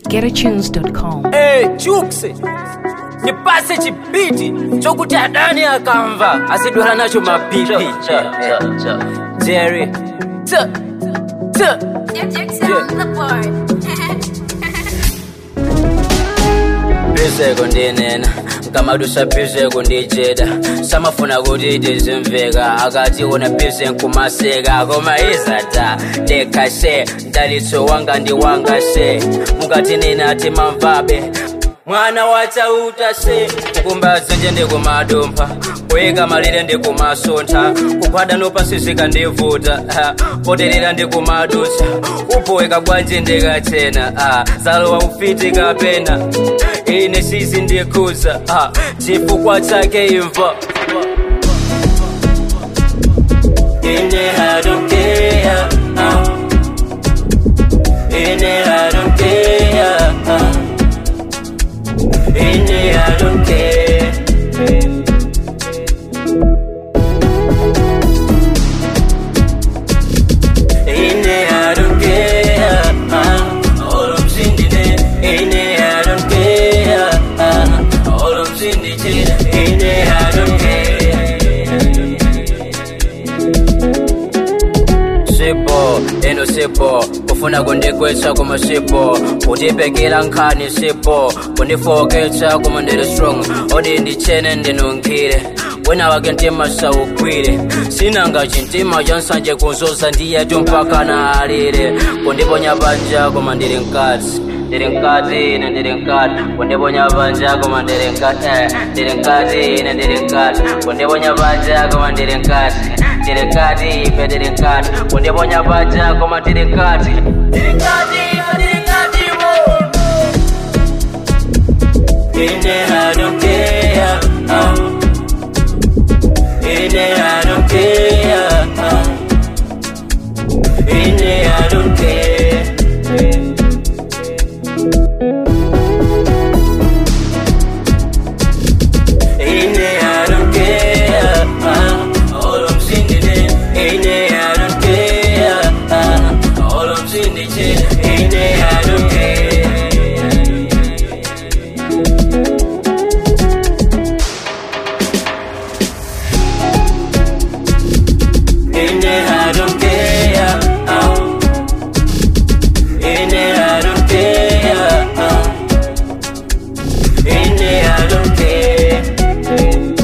getatunes.com. Hey, Jukes, nipase chibiti chokuti adani akamva asidwala nacho mapipi Jerry T T bizeko ndinena nkamadusa bizeko ndijeda samafuna kuti tizimveka akati una bize nkumaseka koma izata ndekase mdalitso wanga ndi wanga se mukati nina timamvabe mwana wachauta se kukumbazenje ndikumadumpha kuyika malire ndikumasontha kuphwada nopasizika ndivuta ah, potelera ndikumadutsa upoweka bwanji ndikachena ah, zalowa ufiti kapena ine sizi ndikhuza ah, chifukwa chake imva ine I don't care ah. ine I don't care ah. ine I don't care Ine I don't care ah. all I'm seeing Ine I don't care ah. all I'm seeing Ine I don't care sipo eno sipo kufuna kundigwetsa koma sipo kutipekera nkhani sipo kundifoketsa koma ndili strong odi ndichene ndinunkhire wina wake mtima saugwire sinanga chintima chansanje kunzoza ndiyetu mpaka na alire kundiponya panja koma ndili mkati ndili mkati ine ndili mkati kundiponya panja koma ndili mkati eh, ndili mkati ine ndili mkati kundiponya panja koma ndili mkati ndili mkati ife ndili mkati kundiponya panja koma ndili mkati ndili mkati ife ndili mkati mo ine I don't care ah. ine I don't care ah. ine I don't care Ine I don't care ah. all I'm seeing is Ine I don't care ah. all I'm seeing is Ine I don't care Ine I don't care ah. Ine I don't care ah. Ine I don't care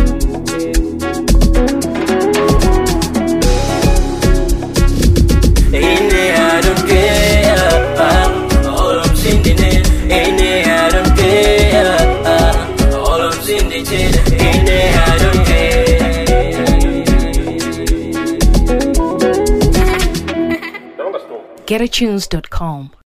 Ine I don't care ah. all I'm seeing is Ine I don't care ah. all I'm seeing is Ine I don't care getatunes.com.